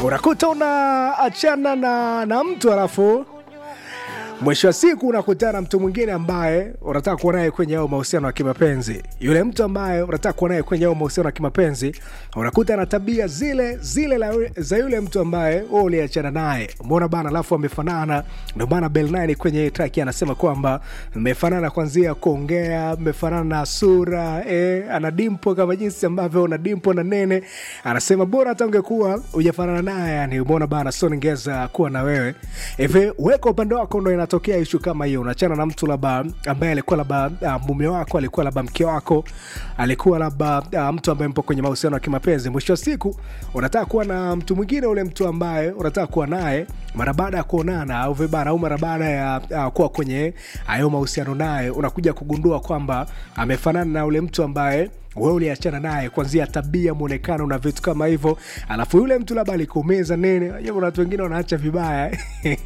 unakuta unaachana na, na mtu alafu mwisho wa siku unakutana na mtu mwingine ambaye unataka kuwa naye kwenye ao mahusiano ya kimapenzi yule mtu ambaye unataka kuwa naye kwenye ao mahusiano ya kimapenzi unakuta na tabia zile zile la, za yule mtu ambaye wewe uliachana naye mbona bana alafu amefanana ndio maana bel kwenye traki anasema kwamba mmefanana kwanzia kuongea mmefanana na sura eh, ana dimpo kama jinsi ambavyo una dimpo na nene anasema bora hata ungekuwa ujafanana naye yani umeona bana so ningeweza kuwa na wewe hivi weka upande wako ndo inatokea ishu kama hiyo unachana na mtu labda ambaye alikuwa labda uh, mume wako alikuwa labda mke wako alikuwa labda uh, mtu ambaye mpo kwenye mahusiano ya kimapenzi mwisho wa siku unataka kuwa na mtu mwingine ule mtu ambaye unataka kuwa naye mara baada ya kuonana au vibana au mara baada ya uh, kuwa kwenye hayo mahusiano naye unakuja kugundua kwamba amefanana na ule mtu ambaye wewe uliachana naye kwanzia tabia mwonekano na vitu kama hivyo alafu yule mtu labda alikuumiza nini Unajua kuna watu wengine wanaacha vibaya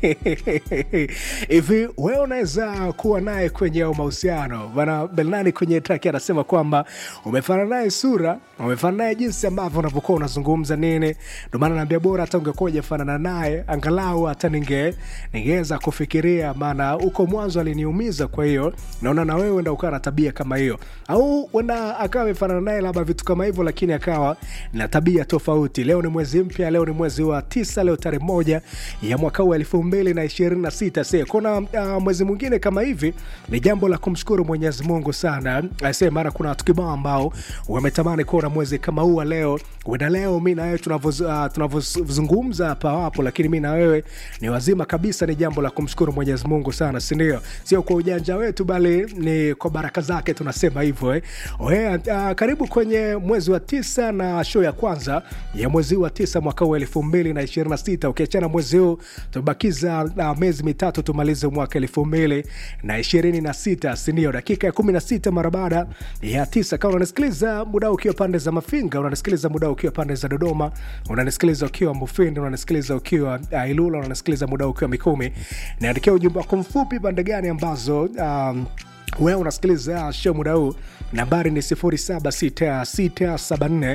hivi wewe unaweza kuwa naye kwenye au mahusiano bana belnani kwenye traki anasema kwamba umefanana naye sura umefanana naye jinsi ambavyo unavyokuwa unazungumza nini ndio maana naambia bora hata ungekuwa ujafanana naye angalau hata ninge ningeweza kufikiria maana huko mwanzo aliniumiza kwa hiyo naona na wewe enda ukawa na tabia kama hiyo au wenda akawa amefanana naye labda vitu kama hivyo lakini akawa na tabia tofauti leo ni mwezi mpya leo ni mwezi wa tisa leo tarehe moja ya mwaka huu elfu mbili na ishirini na sita se kuna uh, mwezi mwingine kama hivi ni jambo la kumshukuru mwenyezi mungu sana se maana kuna watu kibao ambao wametamani kuona mwezi kama huu wa leo wenda leo mi na wewe tunavyozungumza uh, hapa wapo lakini mi na wewe ni wazima kabisa ni jambo la kumshukuru mwenyezi mungu sana sindio sio kwa ujanja wetu bali ni kwa baraka zake tunasema hivyo eh. Oe, uh, karibu kwenye mwezi wa tisa na show ya kwanza ya mwezi wa tisa mwaka huu elfu mbili na ishirini na sita ukiachana mwezi huu tumebakiza uh, miezi mitatu tumalize mwaka elfu mbili na ishirini na sita sindio dakika ya kumi na sita mara baada ya tisa kama unanisikiliza muda ukiwa pande za mafinga unanisikiliza muda ukiwa pande za dodoma unanisikiliza ukiwa mufindi unanisikiliza ukiwa uh, ilula unanisikiliza muda ukiwa mikumi niandikia ujumbe wako mfupi pande gani ambazo um, wewe unasikiliza show muda huu nambari ni 76674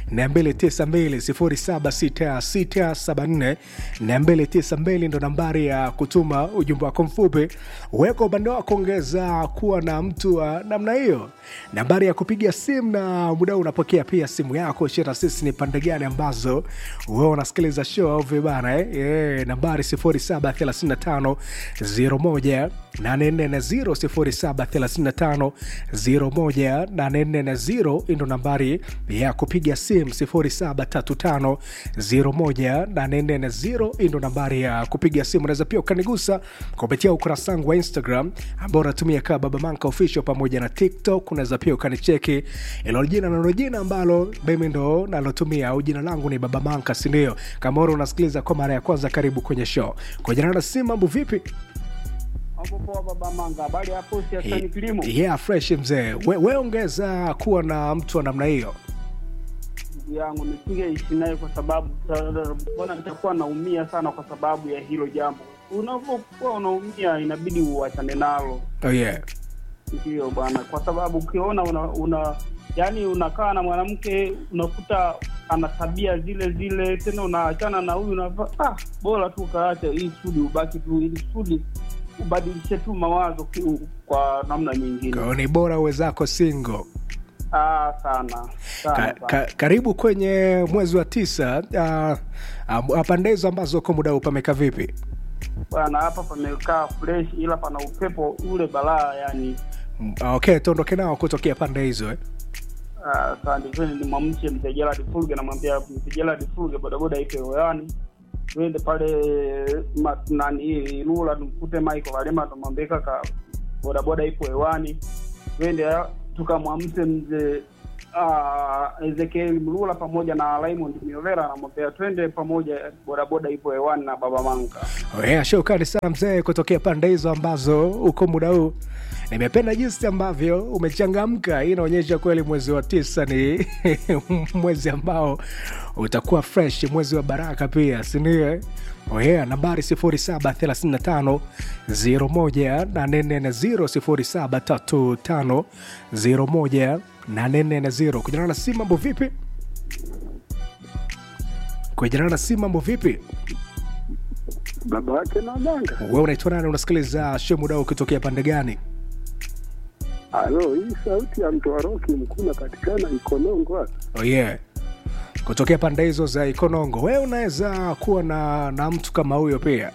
292 76674 ndo nambari ya kutuma ujumbe wako mfupi weka upande wako ongeza kuwa na mtu wa namna hiyo nambari ya kupiga simu na muda huu unapokea pia simu yako shira sisi ni pande gani ambazo wewe unasikiliza show au vibana eh? yeah, nambari 0735 01 840 0735 ndo nambari ya kupiga simu 0735 ndo nambari ya kupiga simu unaweza pia ukanigusa kupitia ukurasa wangu wa instagram ambao unatumia kaa baba manka official pamoja na tiktok unaweza pia ukanicheki ilo jina nalo jina ambalo mimi ndo nalotumia au jina langu ni baba manka sindio kama ura unasikiliza kwa mara ya kwanza karibu kwenye show kwa jina la simu mambo vipi Hapo poa baba Manga, habari hapo siasani kilimo? yeah fresh mzee we, we ongeza kuwa na mtu wa namna hiyo Ndugu yangu nisingeishi naye kwa sababu ta- mbona nitakuwa naumia sana kwa sababu ya hilo jambo. Unapokuwa unaumia inabidi uachane nalo, oh, yeah. ndio bwana, kwa sababu ukiona una, una yani unakaa na mwanamke unakuta ana tabia zile zile, tena unaachana na huyu unava ah, bora tu ukaacha hii sudi ubaki tu ili sudi ubadilishe tu mawazo ki- kwa namna nyingine. Kwa hiyo ni bora uwezako single Ah, sana sana, ka, sana. ka, karibu kwenye mwezi wa tisa uh, uh, pande hizo ambazo uko muda huu pameka vipi bwana hapa pamekaa fresh ila pana upepo ule balaa yani Mm, okay tuondoke nao kutokea pande hizo eh? ah, asante kweli ni mwamche mzee Gerald Fulge namwambia mzee Gerald Fulge bodaboda ipe hewani twende pale ma- nani Lula tumkute Michael Walema tumwambie kaka bodaboda ipo hewani twende ah, tukamwamse mzee uh, Ezekiel Mlula pamoja na Raymond Miovera anamwambia twende pamoja bodaboda ipo hewani na baba Manga Oh, yeah, shukrani sana mzee kutokea pande hizo ambazo uko muda huu nimependa jinsi ambavyo umechangamka hii inaonyesha kweli mwezi wa tisa ni mwezi ambao utakuwa fresh mwezi wa baraka pia sindio oh yeah, nambari 0735 01840 0735 01840 kujana na si mambo vipi kujana na simu mambo vipi baba wake na manga. wewe unaitwa nani unasikiliza shemudao ukitokea pande gani Halo, hii sauti ya mtoa roki mkuu napatikana Ikonongo hapa. oh yeah. kutokea pande hizo za ikonongo wewe unaweza kuwa na na mtu kama huyo pia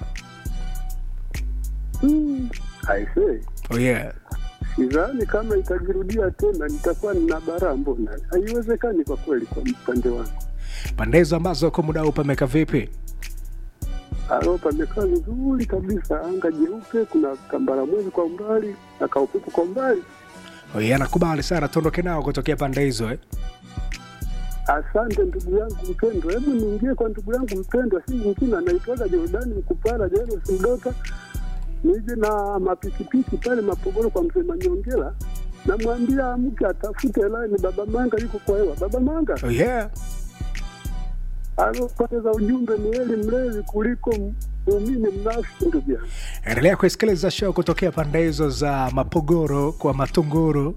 Hmm, aisee, oh yeah. sidhani kama itajirudia tena, nitakuwa nina baraa. Mbona haiwezekani kwa kweli, kwa upande wangu. pande hizo ambazo kwa muda huu pameka vipi Halo, pamekaa vizuri kabisa, anga jeupe, kuna kambara mwezi kwa umbali na kaupepo kwa umbali. oh yeah, nakubali sana tuondoke nao kutokea pande hizo eh? Asante ndugu yangu mpendwa, hebu niingie kwa ndugu yangu mpendwa, si mwingine anaitwaga Jordani Mkupala Jairus Mdota, nije na mapikipiki pale Mapogoro kwa mzee Manyongela, namwambia mke atafute laini, baba Manga yuko kwa hewa. Baba Manga oh yeah. alopoteza ujumbe ni eli mlevi kuliko muumini mnafiki, ndugu yangu. endelea kuisikiliza show kutokea pande hizo za mapogoro kwa matunguru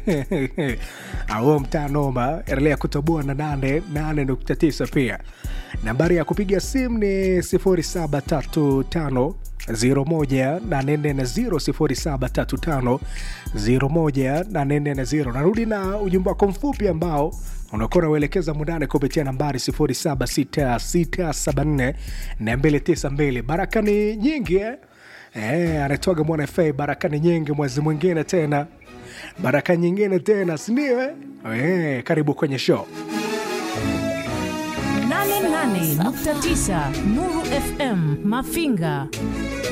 au mtaa noma endelea kutoboa na nane nane nukta tisa pia nambari ya kupiga simu ni 0735 01840 0735 narudi na ujumbe wako mfupi ambao unakuwa unauelekeza mundani kupitia nambari 076674 baraka ni nyingi eh? Eh, anatoaga mwana fa baraka ni nyingi mwezi mwingine tena baraka nyingine tena sindio eh? Eh, karibu kwenye show 88.9 Nuru FM Mafinga